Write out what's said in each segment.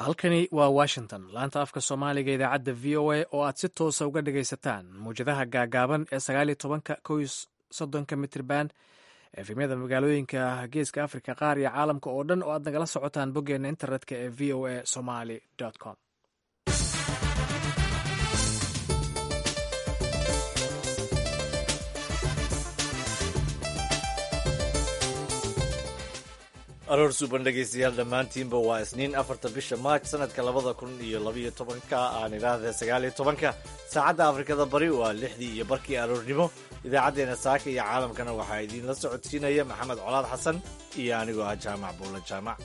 halkani waa washington laanta afka soomaaliga idaacadda v o a oo aad si toosa uga dhagaysataan mawjadaha gaagaaban ee sagaaliyo tobanka kow soddonka mitriban efemyada magaalooyinka geeska africa qaar iyo caalamka oo dhan oo aad nagala socotaan boggeena internetka ee v o a somaly com aroor suuban dhegaystayaal dhammaantiinba waa isniin afarta bisha maaj sanadka labada kun iyo labayo tobanka aan idhaahda sagaaliyo tobanka saacadda afrikada bari waa lixdii iyo barkii aroornimo idaacaddeenna saaka iyo caalamkana waxaa idiinla socodsiinaya maxamed colaad xasan iyo anigoo ah jaamac buulla jaamac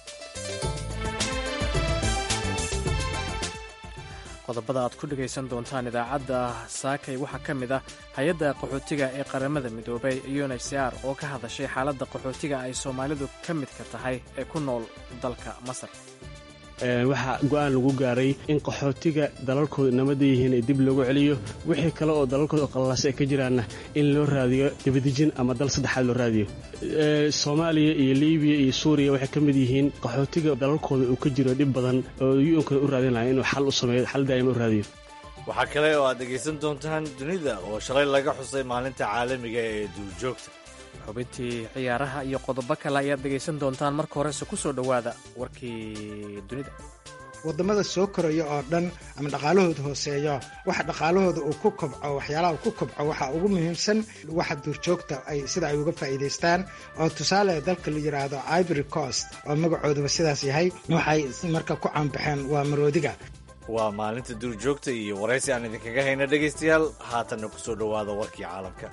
qodobada aad ku dhegaysan doontaan idaacadda saakay waxaa ka mid ah hay-adda qaxootiga ee qaramada midoobay unhcr oo ka hadashay xaaladda qaxootiga ay soomaalidu ka midka tahay ee ku nool dalka masar waxaa go'aan lagu gaaray in qaxootiga dalalkooda nabadda yihiin ee dib loogu celiyo wixii kale oo dalalkooda qallaasa ay ka jiraanna in loo raadiyo dibadejin ama dal saddexaad loo raadiyo soomaaliya iyo libiya iyo suuriya waxay ka mid yihiin qaxootiga dalalkooda uu ka jiro dhib badan oo yunkana u raadin lahaa inuu xal u sameeyo xal daa'ima u raadiyo waxaa kale oo aad dhegaysan doontaan dunida oo shalay laga xusay maalinta caalamiga ee duurjoogta xubintii ciyaaraha iyo qodobo kale ayaad dhegaysan doontaan marka horese ku soo dhowaada warkii dunida wadamada soo koraya oo dhan ama dhaqaalahooda hooseeyo waxa dhaqaalahooda uu ku kobco waxyaalaha uu ku kobco waxaa ugu muhiimsan waxa duurjoogta ay sida ay uga faa'iidaystaan oo tusaale dalka la yidhaahdo ivory coast oo magacooduba sidaas yahay waxay marka ku caanbaxeen waa maroodiga waa maalinta duurjoogta iyo waraysi aan idinkaga hayna dhegaystayaal haatanna ku soo dhowaada warkii caalamka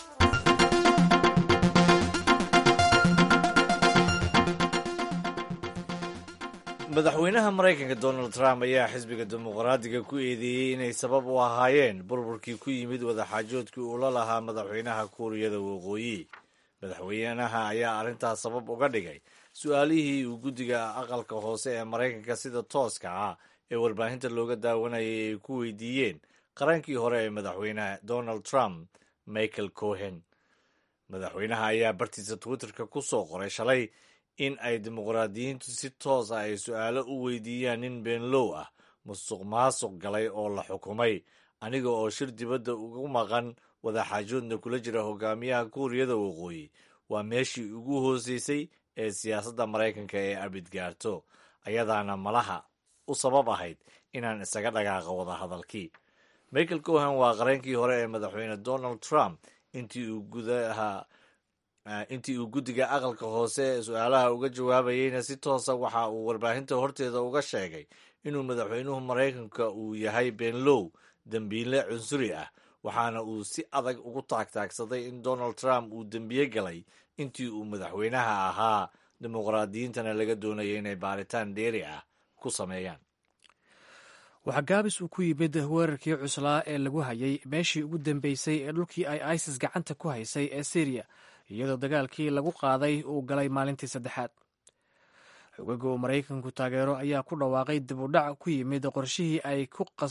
madaxweynaha maraykanka donald trump ayaa xisbiga dimuqraadiga ku eedeeyey inay sabab u ahaayeen burburkii ku yimid wadaxaajoodkii uu la lahaa madaxweynaha kuuriyada waqooyi madaxweynaha ayaa arrintaas sabab uga dhigay su-aalihii uu guddiga aqalka hoose ee maraykanka sida tooska ah ee warbaahinta looga daawanayay ay ku weydiiyeen qarankii hore ee madaxweynaha donald trump michael cohen madaxweynaha ayaa bartiisa twitterka ku soo qoray shalay in ay dimuqraadiyiintu si toos ah ay su-aalo u weydiiyaan nin beenlow ah musuq maasuq galay oo la xukumay aniga oo shir dibadda ugu maqan wadaxaajoodna kula jira hogaamiyaha kuuriyada waqooyi waa meeshii ugu hooseysay ee siyaasadda maraykanka ee abid gaarto ayadaana malaha u sabab ahayd inaan isaga dhaqaaqo wadahadalkii michael cohen waa qareenkii hore ee madaxweyne donald trump intii uu gudaha intii uu guddiga aqalka hoose su-aalaha uga jawaabayeyna si toosa waxa uu warbaahinta horteeda uga sheegay inuu madaxweynuhu maraykanka uu yahay beenlow dembiile cunsuri ah waxaana uu si adag ugu taagtaagsaday in donald trump uu dembiye galay intii uu madaxweynaha ahaa dimuqraadiyiintana laga doonaya inay baaritaan dheeri ah ku sameeyaan waxaa gaabis uu ku yimid weerarkii cuslaa ee lagu hayay meeshii ugu dambeysay ee dhulkii ay isis gacanta ku haysay ee syriya iyadoo dagaalkii lagu qaaday uu galay maalintii saddexaad xogaga uu maraykanku taageero ayaa ku dhawaaqay dib u dhac ku yimid qorshihii ay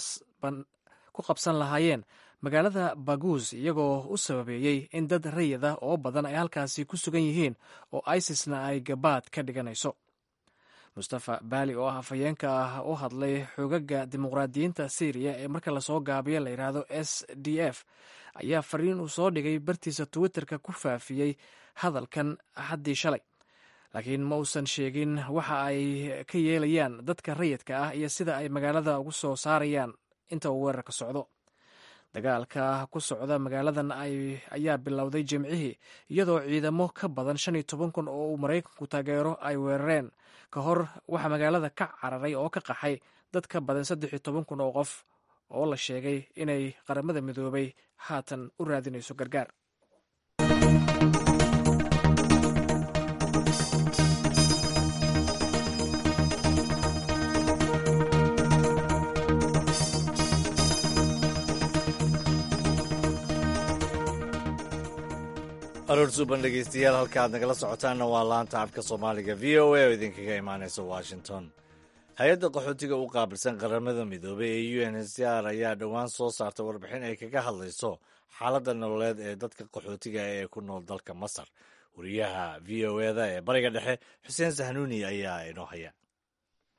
ku qabsan lahaayeen magaalada baguus iyagoo u sababeeyey in dad rayid ah oo badan ay halkaasi ku sugan yihiin oo isisna ay gabaad ka dhiganayso mustafa baali oo ah afhayeenka ah u hadlay xogaga dimuqraadiyiinta syriya ee marka lasoo gaabiyo la yidhaahdo s d f ayaa fariin uu soo dhigay bartiisa twitterka ku faafiyey hadalkan axaddii shalay laakiin ma uusan sheegin waxa ay ka yeelayaan dadka rayidka ah iyo sida ay magaalada ugu soo saarayaan inta uu weerarka socdo dagaalka ku socda magaaladan ayaa bilowday jimcihii iyadoo ciidamo ka badan shan iyo toban kun oo uu maraykanku taageero ay weerareen ka hor waxaa magaalada ka cararay oo ka qaxay dad ka badan saddex iyo toban kun oo qof oo la sheegay inay qaramada midoobay haatan u raadinayso gargaar aroor suuban dhegeystayaal halka aad nagala socotaanna waa laanta afka soomaaliga v o a oo idinkaga imaanaysa washington hay-adda qaxootiga u qaabilsan qaramada midoobay ee u n h c r ayaa dhowaan soo saartay warbixin ay kaga hadlayso xaaladda nololeed ee dadka qaxootiga ee ku nool dalka masar wariyaha v o eda ee bariga dhexe xuseen sahnuuni ayaa inoo haya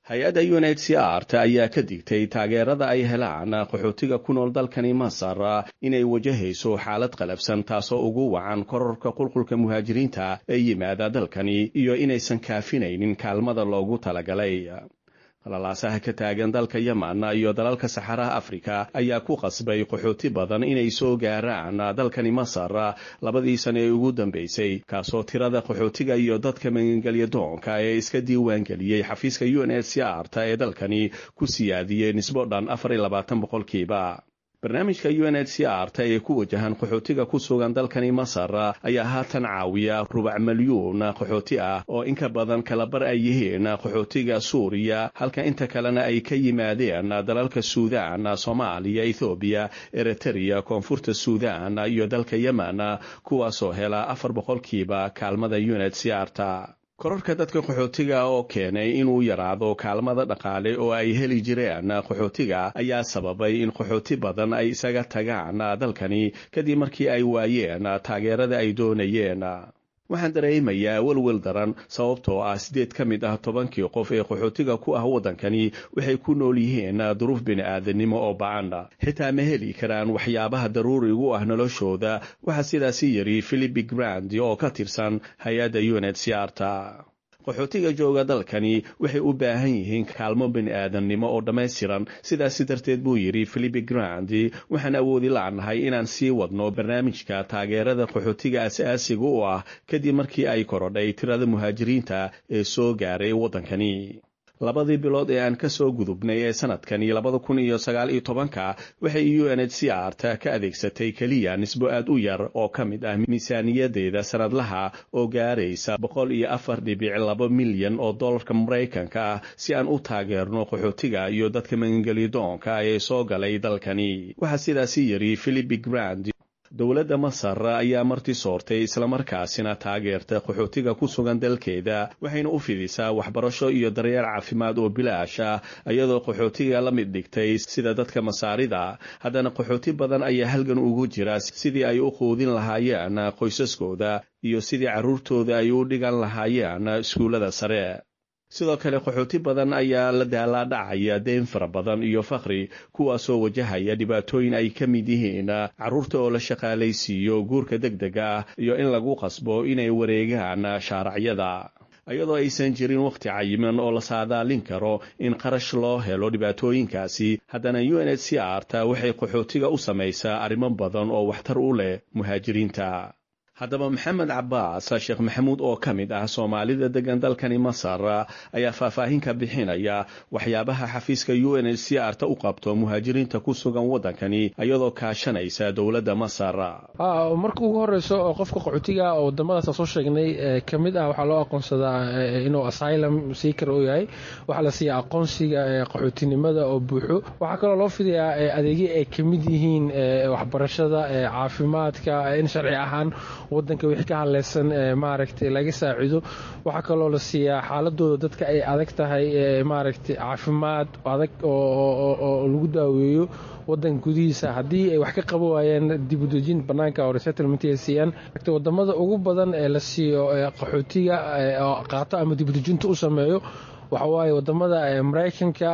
hay-adda unhcr ta ayaa ka digtay taageerada ay helaan qaxootiga ku nool dalkani masar inay wajahayso xaalad qalabsan taasoo ugu wacan kororka qulqulka muhaajiriinta ee yimaada dalkani iyo inaysan kaafinaynin kaalmada loogu talagalay qalalaasaha ka taagan dalka yeman iyo dalalka saxaraha afrika ayaa ku qasbay qaxooti badan inay soo gaaraan dalkani masar labadii sane ee ugu dambeysay kaasoo tirada qaxootiga iyo dadka magangelya doonka ee iska diiwaangeliyey xafiiska u n h c r ta ee dalkani ku siyaadiyey nisbo dhan afar iyo labaatan boqolkiiba barnaamijka u n h c r ta ee ku wajahan qaxootiga ku sugan dalkani masar ayaa haatan caawiya rubac milyuun qaxooti ah oo inka badan kalabar ay yihiin qaxootiga suuriya halka inta kalena ay ka yimaadeen dalalka suudaan soomaaliya ethoobiya eritrea koonfurta suudaan iyo dalka yemen kuwaasoo hela afar boqolkiiba kaalmada u n h c r ta kororka dadka qaxootiga oo keenay inuu yaraado kaalmada dhaqaale oo ay heli jireen qaxootiga ayaa sababay in qaxooti badan ay isaga tagaan dalkani kadib markii ay waayeen taageerada ay doonayeen waxaan dareemayaa welwel daran sababtoo ah siddeed ka mid ah tobankii qof ee qaxootiga ku ah waddankani waxay ku nool yihiin duruuf bini'aadanimo oo bacan xitaa ma heli karaan waxyaabaha daruurigu ah noloshooda waxaa sidaasi yidhi philipi grand oo ka tirsan hay-adda u n h c r ta qaxootiga jooga dalkani waxay u baahan yihiin kaalmo bini'aadamnimo oo dhammaystiran sidaasi darteed buu yidhi philipi grandi waxaan awoodi la'nahay inaan sii wadno barnaamijka taageerada qaxootiga as-aasiga u ah kadib markii ay korodhay tirada muhaajiriinta ee soo gaaray waddankani labadii bilood ee aan ka soo gudubnay ee sanadkani labada kun iyo sagaal iyo tobanka waxay u n h c r ta ka adeegsatay keliya nisbo aad u yar oo ka mid ah miisaaniyadeeda sanadlaha oo gaaraysa boqol iyo afar dhibic laba milyan oo dollarka maraykanka ah si aan u taageerno qaxootiga iyo dadka magangelyadoonka ee soo galay dalkani waxaa sidaasi yidhi philipi grand dowladda masar ayaa marti soortay islamarkaasina taageerta qaxootiga ku sugan dalkeeda waxayna u fidisaa waxbarasho iyo daryeel caafimaad oo bilaash ah iyadoo qaxootiga la mid dhigtay sida dadka masaarida haddana qaxooti badan ayaa halgan ugu jira sidii ay u quudin lahaayeen qoysaskooda iyo sidii carruurtooda ay u dhigan lahaayeen iskuullada sare sidoo kale qaxooti badan ayaa la daalaadhacaya deen fara badan iyo fakhri kuwaasoo wajahaya dhibaatooyin ay ka mid yihiin carruurta oo la shaqaalaysiiyo guurka deg dega ah iyo in lagu qasbo inay wareegaan shaaracyada iyadoo aysan jirin wakhti cayiman oo la saadaalin karo in qarash loo helo dhibaatooyinkaasi haddana u n h c r ta waxay qaxootiga u samaysaa arrimo badan oo waxtar u leh muhaajiriinta haddaba maxamed cabaas sheekh maxamuud oo ka mid ah soomaalida degan dalkani masar ayaa faahfaahin ka bixinaya waxyaabaha xafiiska u n h c r ta u qabto muhaajiriinta ku sugan waddankani iyadoo kaashanaysa dowladda masar marka ugu horeyso qofka qaxootiga oo wadamadaas soo sheegnay ka mid ah waxaa loo aqoonsadaa inuu asylum seeker u yahay waxaa la siiya aqoonsiga qaxootinimada oo buuxo waxaa kaloo loo fidayaa adeegyo ay ka mid yihiin waxbarashada caafimaadka in sharci ahaan wadanka wixii ka hadleysan maaragtay laga saacido waxaa kaloo la siiyaa xaaladooda dadka ay adag tahay maaragtay caafimaad adag oo lagu daaweeyo wadanka gudihiisa haddii ay wax ka qaba waayeen dibudejin banaanka oo resettlement ay siiyaan wadamada ugu badan ee la siiyo qaxootiga qaato ama dibudejinta u sameeyo waxa waaye wadamada maraykanka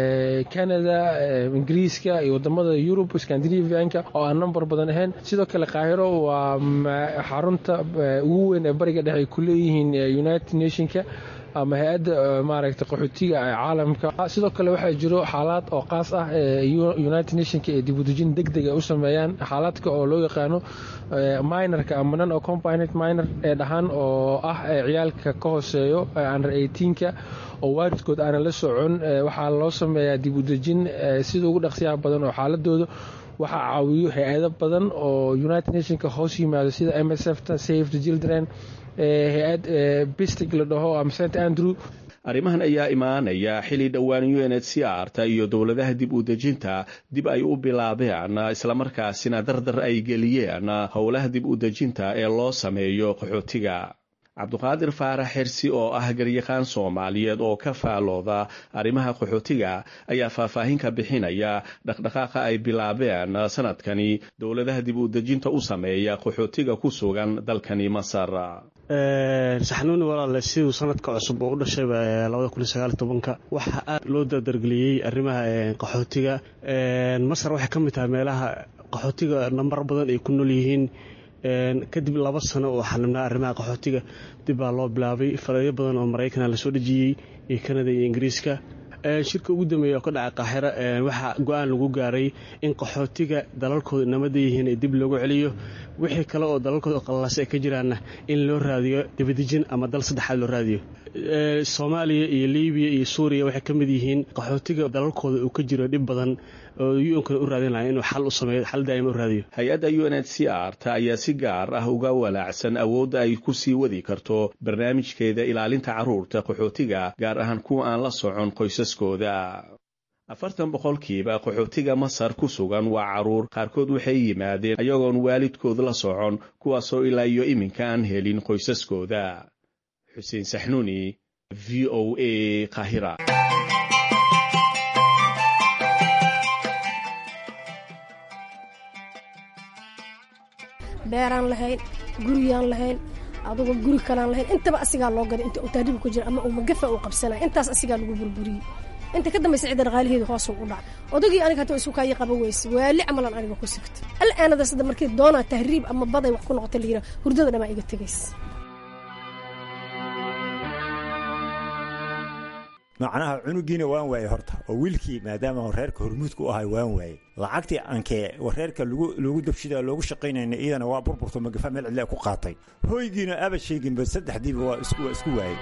canada ingiriiska iyo wadamada yurub scandinavianka oo aan number badan ahayn sidoo kale kaahiro waa xarunta ugu weyn ee bariga dhexe ay ku leeyihiin united nationka ama hay-adda maaragta qaxootiga caalamka sidoo kale waxaa jiro xaalaad oo qaas ah united nationka ee dibudejin deg deg ay u sameeyaan xaalaadka oo loo yaqaano minorka ama non accompanied minor ee dhahaan oo ah ciyaalka ka hooseeyo under eighteenka oo waalidkood aanan la socon waxaa loo sameeyaa dibudejin sida ugu dhaqsiyaha badan oo xaaladooda waxaa caawiyo hay-ado badan oo united nationka hoos yimaado sida m s f ta save the children hay-ad bistig la dhaho ama st andrew arrimahan ayaa imaanaya xili dhowaan u n h c r ta iyo dowladaha dib u dejinta dib ay u bilaabeen islamarkaasina dardar ay geliyeen howlaha dib u dejinta ee loo sameeyo qaxootiga cabduqaadir faarax xirsi oo ah garyaqaan soomaaliyeed oo ka faalooda arrimaha qaxootiga ayaa faahfaahin ka bixinaya dhaqdhaqaaqa ay bilaabeen sanadkani dowladaha dib u dejinta u sameeya qaxootiga ku sugan dalkani masar saxnuuni walaale siduu sanadka cusub oo u dhashayba labada kun iyo sagaal iyo tobanka waxaa aad loo dardargeliyey arrimaha qaxootiga masar waxay ka mid tahay meelaha qaxootiga nambar badan ay ku nool yihiin kadib laba sano oo xanibnaa arrimaha qaxootiga dib baa loo bilaabay faleeyo badan oo maraykana lasoo dhejiyey iyo kanada iyo ingiriiska shirka ugu dambeeya oo ka dhacay qaaxiro waxaa go-aan lagu gaaray in qaxootiga dalalkooda nabada yihiin ee dib loogu celiyo wixii kale oo dalalkooda qallaas ay ka jiraanna in loo raadiyo dibadejin ama dal saddexaad loo raadiyo soomaaliya iyo libiya iyo suuriya waxay ka mid yihiin qaxootiga dalalkooda uu ka jiro dhib badan oo u-nkana u raadinaya inuu xal u sameeyo xal daa'ima u raadiyo hay-adda u n h c r ta ayaa si gaar ah uga walaacsan awoodda ay ku sii wadi karto barnaamijkeeda ilaalinta carruurta qaxootiga gaar ahaan kuwa aan la socon qoysaskooda afartan boqolkiiba qaxootiga masar ku sugan waa carruur qaarkood waxay yimaadeen ayagoon waalidkood la socon kuwaasoo ilaa iyo iminka aan helin qoysaskooda xuseen saxnuuni v o a qaahira beeraan lahayn guriyaan lahayn adugu guri kalaan lahayn intaba asigaa loo gaday inta utaadhibu ku jira ama uu magafa uu qabsanaya intaas asigaa lagu burburiyey inta ka dambaysa cidda dhaqaalaheedu hoosuu u dhacay odagii aniga hataa isu kaayi qaba weyse waali camalan aniga ku sigtay al'aanadaas hadda markii doonaa tahriib ama baday wax ku noqota la yidhaha hurdada dhamaa iga tegaysa macnaha cunugiina waan waaye horta oo wiilkii maadaama reerka hormuudka u ahay waan waaye lacagtii ankee reerka loogu dabshida loogu shaqaynayna iyadana waa burburto magafa meel cidle ku qaatay hoygiina aba sheeginba saddexdiiba waa isku waayey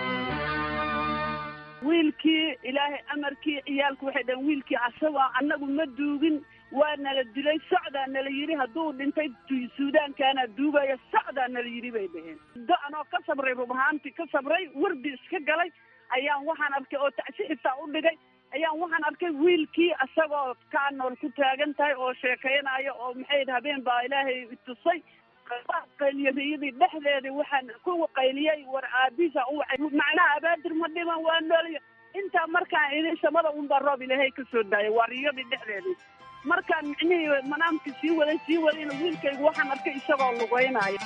wiilkii ilaahay amarkii ciyaalku waxay dhaheen wiilkii asagoo annagu ma duugin waa nala dilay socdaa nala yidhi hadduu dhintay suudaankaana duugaya socdaa nala yidhi bay dhaheen do-anoo ka sabray rubahaanti ka sabray wardi iska galay ayaan waxaan arkay oo tacsi xitaa u dhigay ayaan waxaan arkay wiilkii asagoo kaa nool ku taagan tahay oo sheekaynayo oo maxay habeen baa ilaahay itusay qayliyadiyadii dhexdeedii waxaan ku qayliyey war aabiisa u wacay macnaha abaadir ma dhiman waa noolya intaa markaan idin samada unbaa roob ilaahay ka soo daayay waa riyadii dhexdeedii markaan micnihii manaamkii sii waday sii wadayna wiilkaygu waxaan arkay isagoo lugaynaayo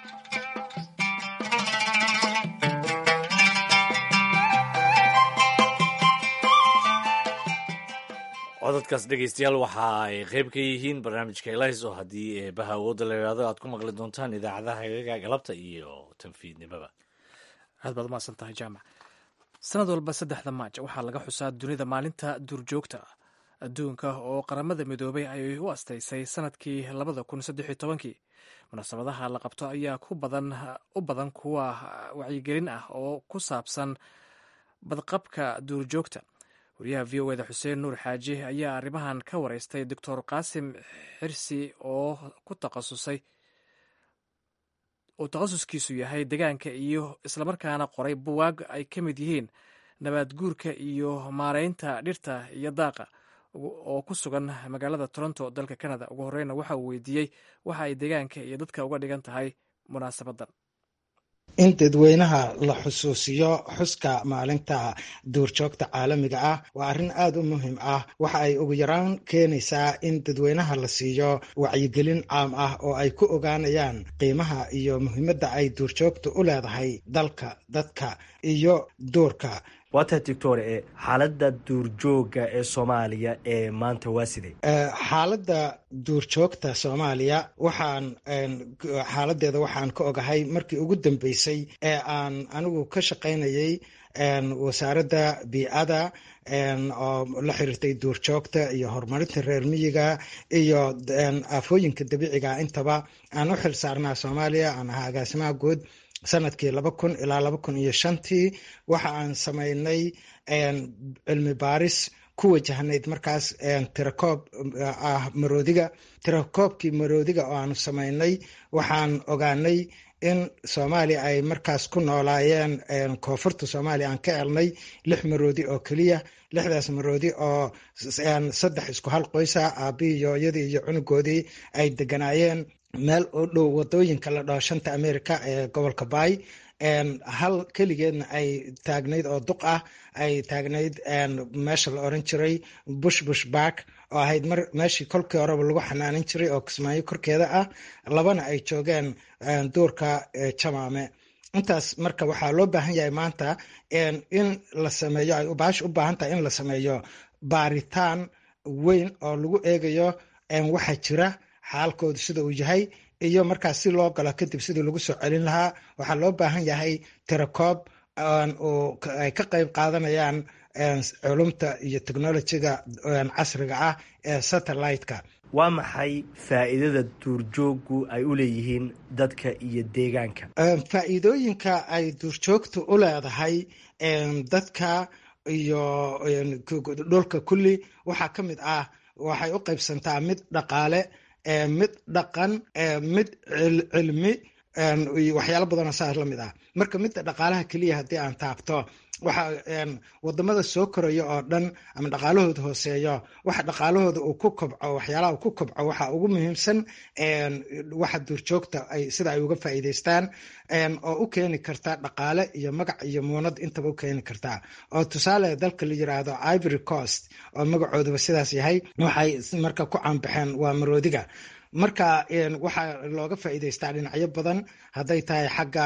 codadkaas dhegeystayaal waxa ay qayb ka yihiin barnaamijka elis oo haddii eebaha awoodda la yidhahdo aad ku maqli doontaan idaacadaha hagaga galabta iyo tanfiidnimaba aad baad umahadsan tahay jaamac sanad walba saddexda maaj waxaa laga xusaa dunida maalinta duurjoogta adduunka oo qaramada midoobay ay u astaysay sanadkii labada kun saddex iyo tobankii munaasabadaha la qabto ayaa ku badan u badan kuwa wacyigelin ah oo ku saabsan badqabka duurjoogta wariyaha v o eda xuseen nuur xaaji ayaa arrimahan ka wareystay doctor qaasim xirsi oo ku takhasusay uu takhasuskiisu yahay degaanka iyo islamarkaana qoray buwaag ay ka mid yihiin nabaad guurka iyo maareynta dhirta iyo daaqa oo ku sugan magaalada toronto dalka canada ugu horeyna waxa uu weydiiyey waxa ay degaanka iyo dadka uga dhigan tahay munaasabadan in dadweynaha la xusuusiyo xuska maalinta duurjoogta caalamiga ah waa arrin aada u muhiim ah waxa ay ugu yaraan keenaysaa in dadweynaha la siiyo wacyigelin caam ah oo ay ku ogaanayaan qiimaha iyo muhiimadda ay duurjoogta u leedahay dalka dadka iyo duurka waata doctor e xaaladda duurjooga ee soomaaliya ee maanta waa sidee xaaladda duurjoogta soomaaliya waxaan xaaladeeda waxaan ka ogahay markii ugu dambeysay ee aan anigu ka shaqaynayay wasaaradda bii'ada oo la xiriirtay duurjoogta iyo horumarinta reer miyiga iyo aafooyinka dabiiciga intaba aan u xil saarnaa soomaaliya aan ahaa agaasimaha guud sanadkii laba kun ilaa laba kun iyo shantii waxa aan samaynay cilmi baaris ku wajahnayd markaas tirakoob ah maroodiga tirakoobkii maroodiga oo aanu samaynay waxaan ogaanay in soomaaliya ay markaas ku noolaayeen koonfurta soomaaliya aan ka elnay lix maroodi oo keliya lixdaas maroodi oo saddex isku hal qoysa aabihii yooyadii iyo cunugoodii ay deganaayeen meel u dhow wadooyinka la dhaho shanta america ee gobolka baay hal keligeedna ay taagnayd oo duq ah ay taagnayd meesha la oran jiray bush bush bark oo ahayd mar meeshii kolkii horeba lagu xanaanin jiray oo kismaayo korkeeda ah labana ay joogeen duurka jamaame intaas marka waxaa loo baahan yahay maanta in la sameeyo ay baash u baahan tahay in la sameeyo baaritaan weyn oo lagu eegayo waxaa jira xaalkoodu sida uu yahay iyo markaas si loo galo kadib sidii lagu soo celin lahaa waxaa loo baahan yahay tirakoob ay ka qayb qaadanayaan culumta iyo technolojiga casriga ah ee satellite-ka waa maxay faa'iidada duurjooggu ay u leeyihiin dadka iyo deegaanka faa'iidooyinka ay duurjoogtu u leedahay dadka iyo dhulka kulli waxaa ka mid ah waxay u qaybsantaa mid dhaqaale mid dhaqan mid cilmi waxyaalo badanoo saas la mid ah marka midda dhaqaalaha keliya haddii aan taabto waxa wadamada soo koraya oo dhan ama dhaqaalahooda hooseeyo waxa dhaqaalahooda uu ku kobco waxyaalaha uu ku kobco waxa ugu muhiimsan waxa duurjoogta ay sida ay uga faa'iidaystaan oo u keeni karta dhaqaale iyo magac iyo muunad intaba u keeni kartaa oo tusaale dalka la yiraahdo ivory coast oo magacooduba sidaas yahay waxay marka ku caanbaxeen waa maroodiga marka waxaa looga faa'iidaystaa dhinacyo badan hadday tahay xagga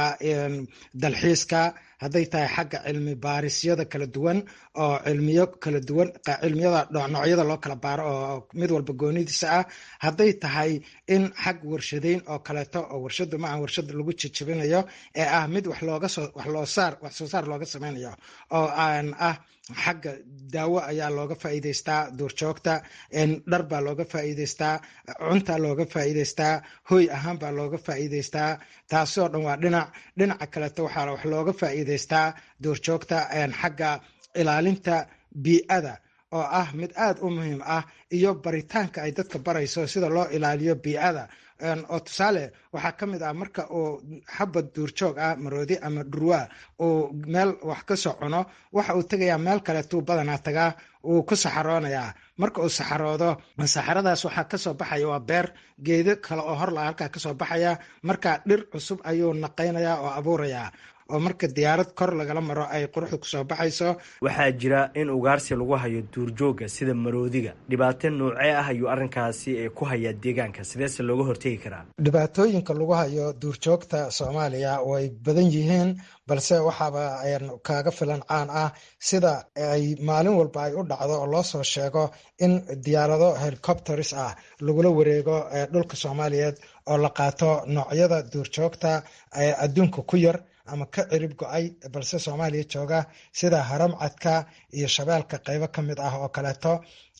dalxiiska hadday tahay xagga cilmi baarisyada kala duwan oo cilmiyo kala duwan cilmiyada noocyada loo kala baaro oo mid walba goonidiisa ah hadday tahay in xag warshadeyn oo kaleeto oo warshadu ma aan warshad lagu jijibinayo ee ah mid wax looga soo wax loo saar wax soo saar looga sameynayo oo aan ah xagga daawo ayaa looga faa'iidaystaa duurjoogta dhar baa looga faa'iidaystaa cuntaa looga faa'iidaystaa hoy ahaan baa looga faa'iidaystaa taasoo dhan waa dhinac dhinaca kaleeto waxaa wax looga faa'iidaystaa duurjoogta xagga ilaalinta bii'ada oo ah mid aad u muhiim ah iyo baritaanka ay dadka barayso sida loo ilaaliyo bii'ada oo tusaale waxaa ka mid ah marka uu xabad duurjoog ah maroodi ama dhurwa uu meel wax ka soo cuno waxa uu tegayaa meel kaleetuu badanaa tagaa wuu ku saxaroonayaa marka uu saxaroodo saxaradaas waxaa kasoo baxaya waa beer geedo kale oo horla halkaa kasoo baxaya marka dhir cusub ayuu naqaynayaa oo abuurayaa oo marka diyaarad kor lagala maro ay quruxda kusoo baxayso waxaa jira in ugaarsi lagu hayo duurjoogga sida maroodiga dhibaato noocee ah ayuu arrinkaasi ku hayaa deegaanka sideese looga hortegi karaa dhibaatooyinka lagu hayo duurjoogta soomaaliya way badan yihiin balse waxaaba kaaga filan caan ah sida ay maalin walba ay u dhacdo oo loo soo sheego in diyaarado helicopters ah lagula wareego dhulka soomaaliyeed oo la qaato noocyada duurjoogta adduunka ku yar ama ka cirib go-ay balse soomaaliya jooga sida haramcadka iyo shabeelka qeybo ka mid ah oo kaleeto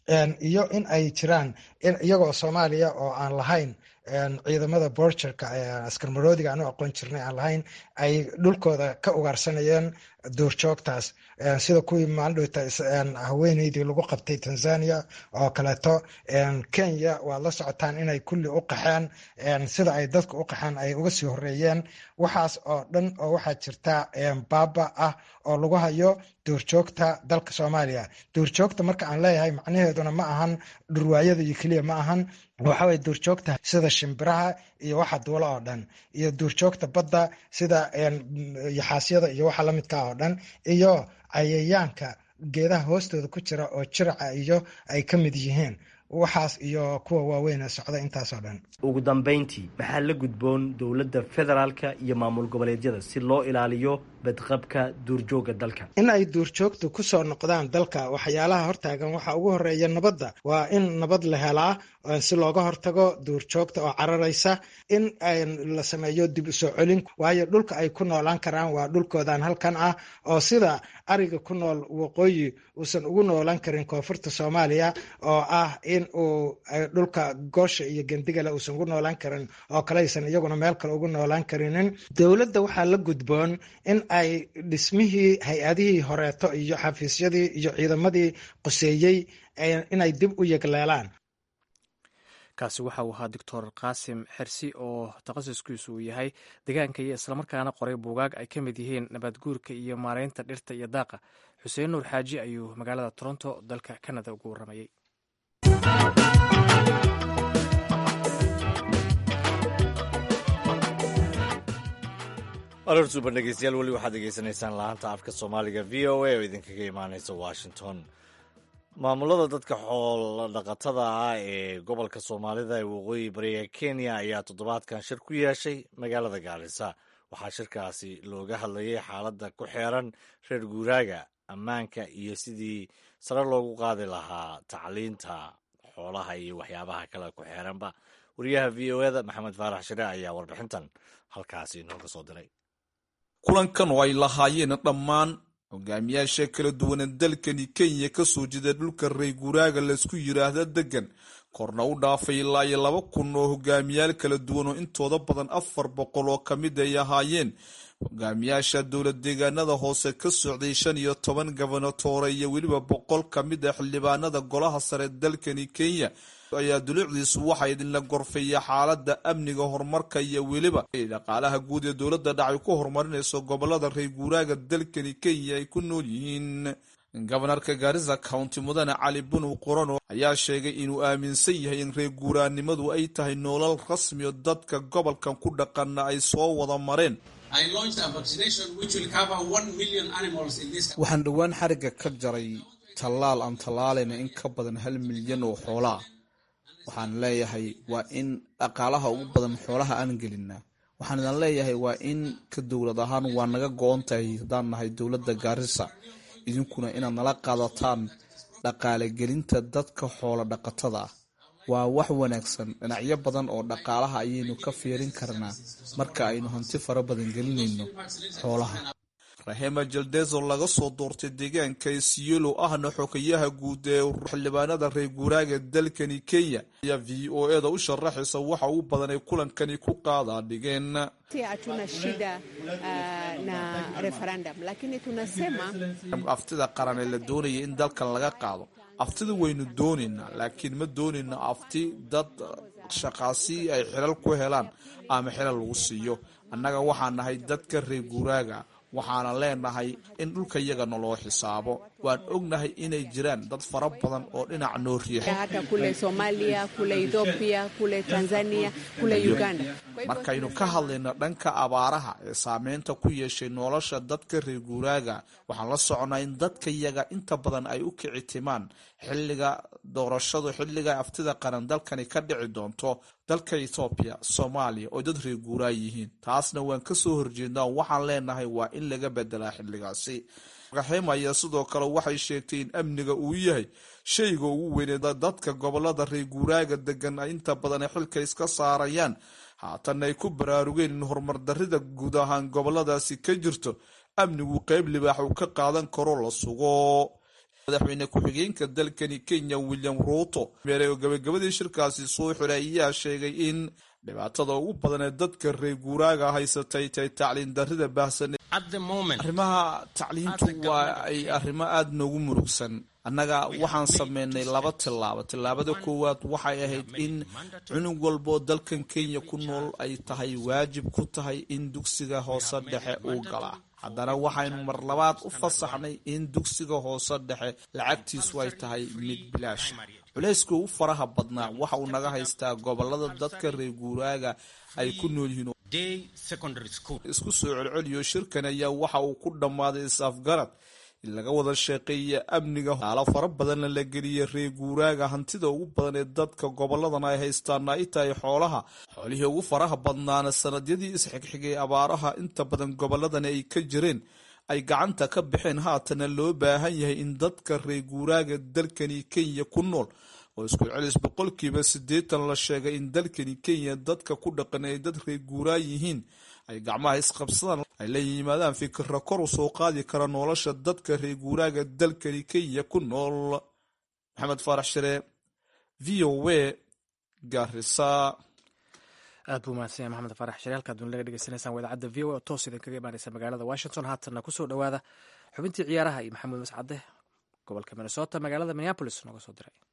iyo in ay jiraan iyagoo soomaaliya oo aan lahayn ciidamada borgerka askar maroodiga aanu aqoon jirnay aan lahayn ay dhulkooda ka ugaarsanayeen duurjoogtaas sida kuwii maaldhowta haweeneydii lagu qabtay tanzania oo kaleeto kenya waad la socotaan inay kulli u qaxeen sida ay dadka u qaxeen ay uga sii horeeyeen waxaas oo dhan oo waxaa jirta baaba ah oo lagu hayo duurjoogta dalka soomaaliya duurjoogta marka aan leeyahay macnaheeduna ma ahan dhurwaayada iyo keliya ma ahan waxaway duurjoogta sida shimbiraha iyo waxa duula oo dhan iyo duurjoogta badda sida yaxaasyada iyo waxa lamidka oo dhan iyo cayayaanka geedaha hoostooda ku jira oo jiraca iyo ay ka mid yihiin waxaas iyo kuwa waaweyn ee socda intaasoo dhan ugu dambayntii maxaa la gudboon dowladda federaalka iyo maamul goboleedyada si loo ilaaliyo badqabka duurjoogga dalka in ay duurjoogtu ku soo noqdaan dalka waxyaalaha hortaagan waxaa ugu horeeya nabadda waa in nabad la helaa si looga hortago duurjoogta oo cararaysa in la sameeyo dib u soo celin waayo dhulka ay ku noolaan karaan waa dhulkoodan halkan ah oo sida ariga ku nool waqooyi uusan ugu noolaan karin koonfurta soomaaliya oo ah in uu dhulka goosha iyo gendigale uusan ugu noolaan karin oo kaleysan iyaguna meel kale ugu noolaan karinin dowladda waxaa la gudboon in ay dhismihii hay-adihii horeeto iyo xafiisyadii iyo ciidamadii qoseeyey inay dib u yegleelaan kaasi waxa uu ahaa doctor qaasim xersi oo takhasuskiisu uu yahay deegaanka iyo islamarkaana qoray buugaag ay ka mid yihiin nabaadguurka iyo maareynta dhirta iyo daaqa xuseen nuur xaaji ayuu magaalada toronto dalka canada ugu warramayey aroorsuuban dhegeystayaal weli waxaad degeysanaysaan laanta afka soomaaliga v o a oo idinkaga imaaneysa washington maamulada dadka xoolo dhaqatada ah ee gobolka soomaalida ee waqooyi bariga kenya ayaa toddobaadkan shir ku yeeshay magaalada gaarisa waxaa shirkaasi looga hadlayay xaaladda ku xeeran reer guuraaga ammaanka iyo sidii sare loogu qaadi lahaa tacliinta xoolaha iyo waxyaabaha kale ku xeeranba wariyaha v o eda maxamed faarax shire ayaa warbixintan halkaasi inooga soo diray kulankan oo ay lahaayeen dhammaan hogaamiyaasha kala duwana dalkani kenya ka soo jeeda dhulka rey guuraaga laysku yidhaahda degan korna u dhaafay ilaa iyo laba kun oo hogaamiyaal kala duwan oo intooda badan afar boqol oo ka mid ay ahaayeen hogaamiyaasha dowlad deegaanada hoose ka socday shan iyo toban gobonatoore iyo weliba boqol ka mid a xildhibaanada golaha sare dalkani kenya ayaa dulucdiisu waxaa idinla gorfeeya xaalada amniga horumarka iyo weliba dhaqaalaha guud ee dowladda dhacay ku horumarinayso gobolada reer guuraaga dalkani kenya ay ku nool yihiin gobonarka gaarisa county mudane cali bunow qorano ayaa sheegay inuu aaminsan yahay in reer guuraannimadu ay tahay noolal rasmiyo dadka gobolkan ku dhaqana ay soo wada mareen waxaan dhowaan xariga ka jaray tallaal aan tallaalayna in ka badan hal milyan oo xoolaa waxaan leeyahay waa in dhaqaalaha ugu badan xoolaha aan gelinaa waxaan idan leeyahay waa in ka dowlad ahaan waa naga go-on tahay haddaan nahay dowladda gaarisa idinkuna inaad nala qaadataan dhaqaale gelinta dadka xoolo dhaqatada ah waa wax wanaagsan dhinacyo badan oo dhaqaalaha ayaynu ka fiirin karnaa marka aynu hanti fara badan gelinayno xoolaha rahema jaldezo laga soo doortay deegaanka isiolo ahna xogayaha guud ee xildhibaanada reer guuraaga dalkani kenya ayaa v o eda u sharaxaysa waxa ugu badan ay kulankani ku qaadaa dhigeen aftida qaran ee la doonaya in dalkan laga qaado aftida waynu doonaynaa laakiin ma doonayno afti dad shaqaasi ay xilal ku helaan ama xilal lagu siiyo annaga waxaa nahay dadka reer guuraaga waxaana leenahay in dhulka yaga naloo xisaabo waan ognahay inay jiraan dad fara badan oo dhinac noo riixmarkaynu ka hadlayno dhanka abaaraha ee saameynta ku yeeshay nolosha dadka reer guuraaga waxaan la soconnaa in dadka yaga inta badan ay u kici timaan xilliga doorashadu xilliga aftida qaran dalkani ka dhici doonto dalka etoobiya soomaaliya oo dad reer guuraa yihiin taasna waan kasoo horjeednaa waxaan leenahay waa in laga bedelaa xilligaasi raxima ayaa sidoo kale waxay sheegtay in amniga uu yahay shayga ugu weyne dadka gobolada reer guuraaga degan inta badan ay xilka iska saarayaan haatan ay ku baraarugeen in horumar darida guud ahaan goboladaasi ka jirto amnigu qeyb libaax uu ka qaadan karo la sugo madaxweyne ku-xigeenka dalkani kenya william ruuto meelay oo gabagabadii shirkaasi soo xiray ayaa sheegay in dhibaatada ugu badan ee dadka reer guuraaga haysatay tahay tacliin darida baahsan arrimaha tacliintu waa ay arrimo aada noogu murugsan annaga waxaan sameynay laba tillaabo tillaabada koowaad waxay ahayd in cunug walboo dalkan kenya ku nool ay tahay waajib ku tahay in dugsiga hoose dhexe uu galaa haddana waxaynu mar labaad u fasaxnay in dugsiga hoose dhexe lacagtiisu ay tahay mid bilaash culayska ugu faraha badnaa waxa uu naga haystaa gobolada dadka reer guuraaga ay ku nool yihiin isku soo celceliyo shirkan ayaa waxa uu ku dhammaaday is-afgarad in laga wada sheeqeeya amniga aalo fara badanna la geliya reer guuraaga hantida ugu badan ee dadka goboladan ay haystaana ay tahay xoolaha xoolihii ugu faraha badnaana sanadyadii isxigxigay abaaraha inta badan goboladani ay ka jireen ay gacanta ka baxeen haatana loo baahan yahay in dadka reer guuraaga dalkani kenya ku nool oo isku celis boqolkiiba siddeetan la sheegay in dalkani kenya dadka ku dhaqan ay dad reer guuraa yihiin ay gacmaha isqabsadaan ay la yimaadaan fikira kor u soo qaadi kara nolosha dadka reer guuraaga dalkani kenya ku nool maxamed faarax shire v o w garisa aad buu mahadsan yahay maxamed faarax shire halkaad duni laga dhegeysanaysaan waa idaacadda v o a oo toos idinkaga imaaneysa magaalada washington haatanna kusoo dhowaada xubintii ciyaaraha iyo maxamuud mascade gobolka minnesota magaalada minneapolis nooga soo diray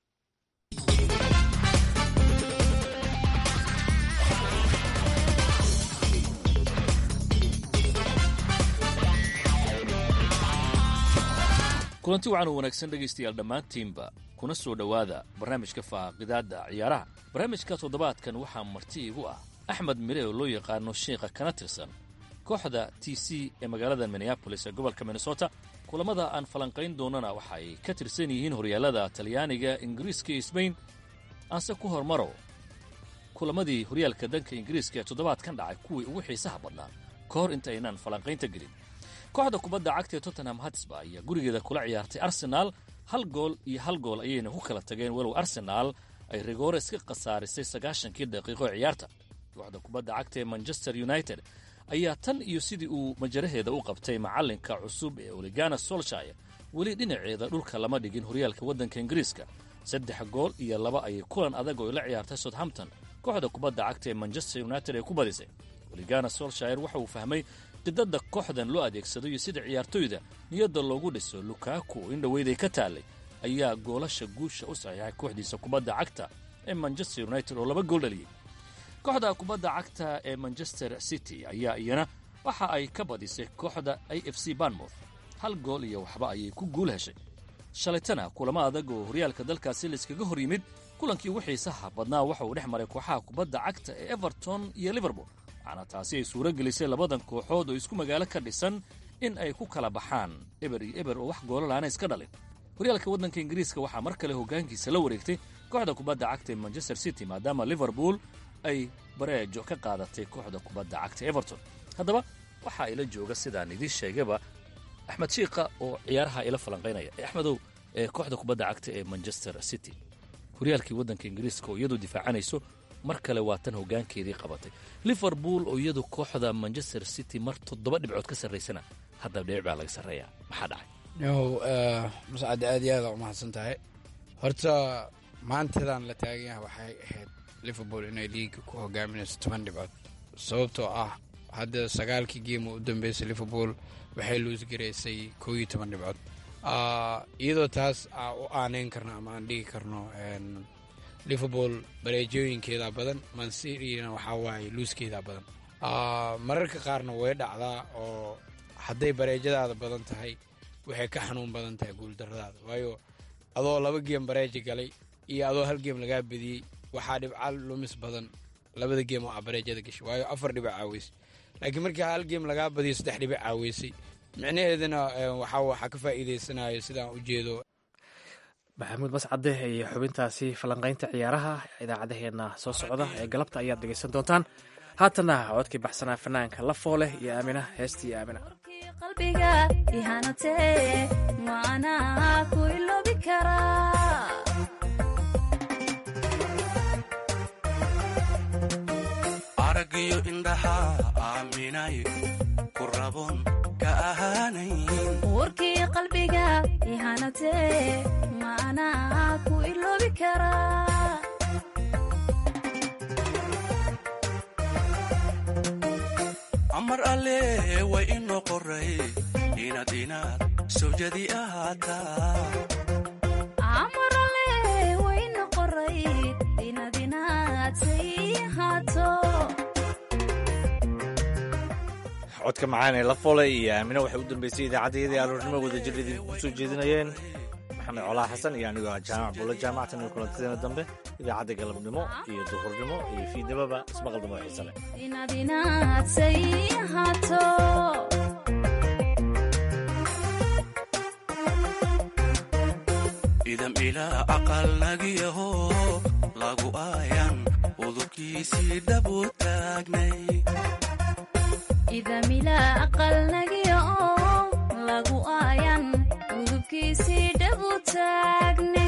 kulanti waxaan u wanaagsan dhegaystayaal dhammaantiinba kuna soo dhowaada barnaamijka faaqidaadda ciyaaraha barnaamijka toddobaadkan waxaa marti igu ah axmed mire oo loo yaqaano sheikha kana tirsan kooxda t c ee magaalada minneabolis ee gobolka minnesota kulamada aan falanqayn doonana waxa ay ka tirsan yihiin horyaalada talyaaniga ingiriiska iyo sbain aanse ku hormaro kulamadii horyaalka danka ingiriiska ee toddobaadkan dhacay kuwii ugu xiisaha badnaa ka hor inta aynaan falanqaynta gelin kooxda kubadda cagta ee tottenham hatsba ayaa gurigeeda kula ciyaartay arsenaal hal gool iyo hal gool ayayna ku kala tageen walow arsenaal ay rigoore iska khasaarisay sagaashankii daqiiqo ee ciyaarta kooxda kubadda cagta ee manchester united ayaa tan iyo sidii uu majaraheeda u qabtay macallinka cusub ee oligana solshire weli dhinaceeda dhulka lama dhigin horyaalka waddanka ingiriiska saddex gool iyo laba ayay kulan adag oo la ciyaartay southampton kooxda kubadda cagta ee manchester united ay ku badisay oligana solshire waxa uu fahmay qidada kooxdan loo adeegsado iyo sida ciyaartoyda niyadda loogu dhiso lukaku in dhoweyday ka taallay ayaa goolasha guusha u saxiixay kooxdiisa kubadda cagta ee manchester united oo laba gool dhaliyey kooxda kubadda cagta ee manchester city ayaa iyana waxa ay ka badisay kooxda a f c banmouth hal gool iyo waxba ayay ku guul heshay shalaytana kulamo adag oo horyaalka dalkaasi layskaga hor yimid kulankii ugu xiisaha badnaa waxa uu dhex maray kooxaha kubadda cagta ee everton iyo liverpool waxaana taasi ay suuro gelisay labadan kooxood oo isku magaalo ka dhisan in ay ku kala baxaan eber iyo eber oo wax goolalaana iska dhalin horyaalka waddanka ingiriiska waxaa mar kale hoggaankiisa la wareegtay kooxda kubadda cagta ee manchester city maadaama liverpool ay bareejo ka qaadatay kooxda kubadda cagta everton haddaba waxaa ila jooga sidaan idiin sheegaba axmed shiika oo ciyaaraha ila falanqaynaya axmedow ee kooxda kubadda cagta ee manchester city horyaalkii waddanka ingiriiska oo iyadu difaacanayso mar kale waa tan hoggaankeedii qabatay liverpool oo iyadu kooxda manchester city mar toddoba dhibcood ka sarraysana hadda dhibic baa laga sarreeyaa maxaa dhacay yow mascad aad iyo aada umahadsan tahay horta maantadan la taagan yahay waxay ahayd liverpool inay liiga ku hogaaminayso toban dhibcood sababtoo ah hadda sagaalkii geema u dambeysay liverpool waxay luusgaraysay koo iyo toban dhibcood iyadoo taas u aaneyn karno ama aan dhigi karno liverpool bareejooyinkeeda badan mancitna waxaa waaye luuskeeda badan mararka qaarna way dhacdaa oo hadday bareejadaada badan tahay waxay ka xanuun badan tahay guuldaradaada waayo adoo laba geem bareeja galay iyo adoo hal geem lagaa badiyey waxaa dhibca lumis badan labada geem oo a bareejada gashay waayo afar dhibic caaweysay laakiin markii hal geem lagaa badiyo saddex dhibic caaweysay micnaheedana waxaa ka faa'iidaysanayo sidaan u jeedo maxamuud mascade iyo xubintaasi falanqaynta ciyaaraha idaacadaheenna soo socda ee galabta ayaad dhegaysan doontaan haatana codkii baxsanaa fanaanka la fooleh iyo aamina heestii aamina qalbiga ihanatee maanaa ku iloobi karaa aragiyo indhaha aaminay ku rabon ka ahaanayn warkii qalbiga ihanatee maanaa ku iloobi karaa amar alle way inoo qoray inaad inaad sawjadi ahaataa amarale wayna qoray inaad inaad say ahaato codka macaan ee la folay iyo aamina waxay u dambeysay idaacaddayadii aroornimo wadajir idinku soo jeedinayeen maxamed colaa xasan iyo anigoo ah jaamac buulla jaamacatan iyo kulantadeena dambe idaacadda galabnimo iyo duhurnimo iyo fiidnimaba ismaqal dambe oo xiise leh inaad inaad say ahaato idam ilaa aqal nagiyaho lagu aayan udubkiisii dhabu taagnay idamila aqal nagiya oo lagu aayan udubkiisii dhabu taagne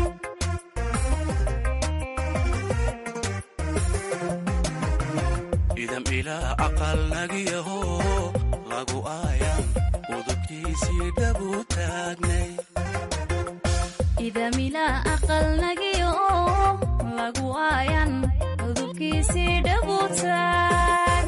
idam ilaa aqal nagiyaho lagu aayan udubkiisii dhabu taagnay idamila aqal nagiya oo lagu aayan udubkiisii dhabu taag